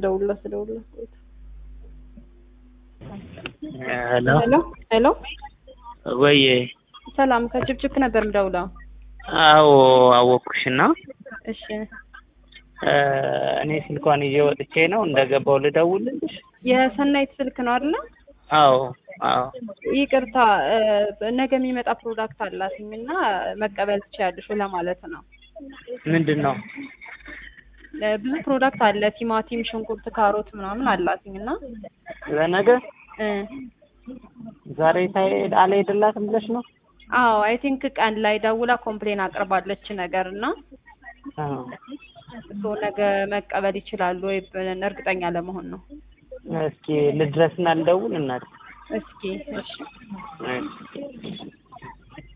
ልደውልላት ልደውልላት ቆይታ ሄሎ ሄሎ ሄሎ ወይ ሰላም ከጭብጭብ ነበር ምደውለው አዎ አወኩሽና እሺ እኔ ስልኳን ይዤ ወጥቼ ነው እንደገባው ልደውልልሽ የሰናይት ስልክ ነው አይደለ አዎ አዎ ይቅርታ እ፣ ነገ የሚመጣ ፕሮዳክት አላትኝ እና መቀበል ትችያለሽ ለማለት ነው ምንድን ነው እ፣ ብዙ ፕሮዳክት አለ ቲማቲም ሽንኩርት ካሮት ምናምን አላትኝ እና ለነገ እ፣ ዛሬ ሳይሄድ አልሄድላትም ብለሽ ነው አዎ አይ ቲንክ ቀን ላይ ደውላ ኮምፕሌን አቅርባለች ነገር እና አዎ እሱ ነገ መቀበል ይችላሉ ወይ ብለን እርግጠኛ ለመሆን ነው እስኪ ልድረስና ልደውል እናት እስኪ እሺ እሺ